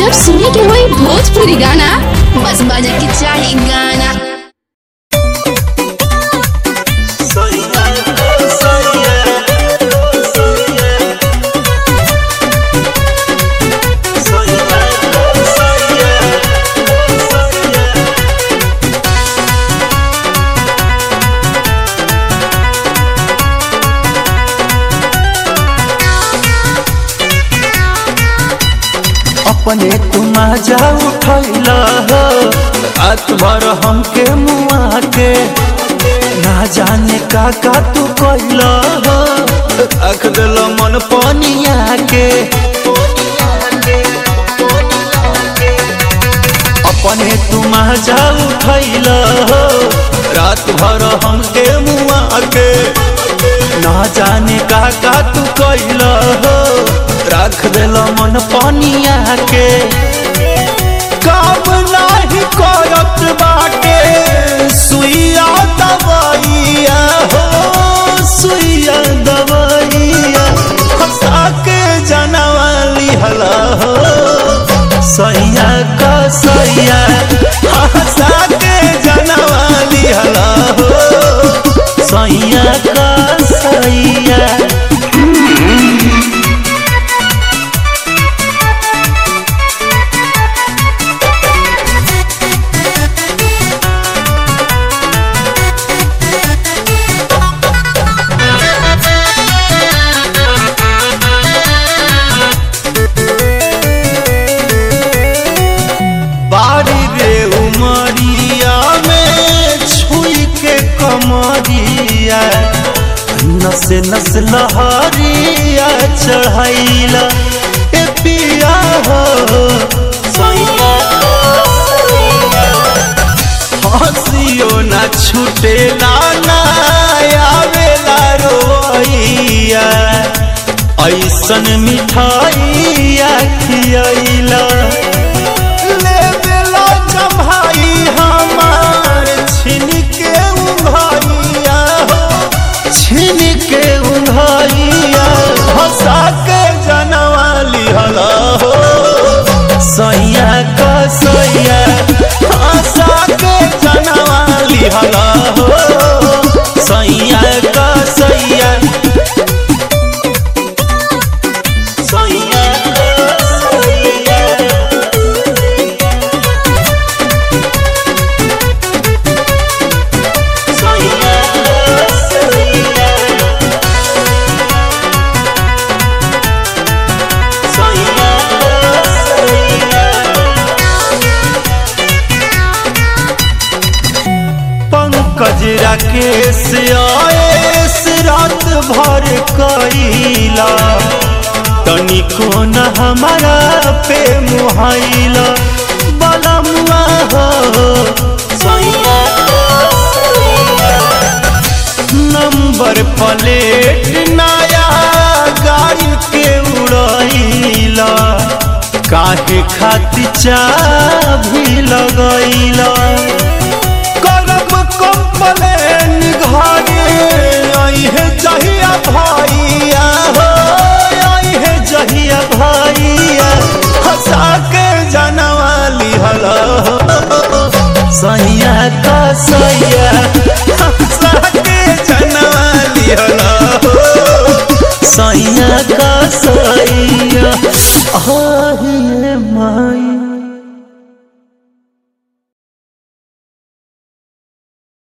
जब सुने के होई भोजपुरी गाना बस बजे के चाही गाना अपने तुम जा उठैल रात भर हमके मुआ के ना जाने का का तू कैल रख दिल मन पनिया के अपने तुम जा उठैल रात भर हमके मुआ के ना जाने का का तू कैल रख दिल मन पनिया के काम नाही करत बाटे सुइया दवाइया हो सुइया दवाइया हंसा के जनवाली हला हो सैया का सैया हंसा के जनवाली हला हो सैया का सैया बाड़ी रे उमरिया में छुई के कमरिया नस नस लहरिया चढ़ैला ए पिया हो हंसियो ना छूटेला ना आवेला रोइया ऐसन मिठाइया खियैला ले देला जम्हाई हमार छिन के उंघाइया हो छिन के उंघाइया हंसा के जनवाली हला हो सैया का सैया हंसा के जनवाली हला हो सैया का सैया सैया का सैया पंकज राकेश आएस रात भर कैला तनिको न हमारा पे मुहाइला बलमुआ हो नंबर प्लेट नया गाड़ी के उड़ैला काहे खातिर चाभी लगैला करब कंप्लेन घरे अइहे जहिया भैया हो अइहे जहिया भैया हंसा के जनवाली हला हो सैया का सैया हंसा के जनवाली हला हो सैया का सैया आहिए माई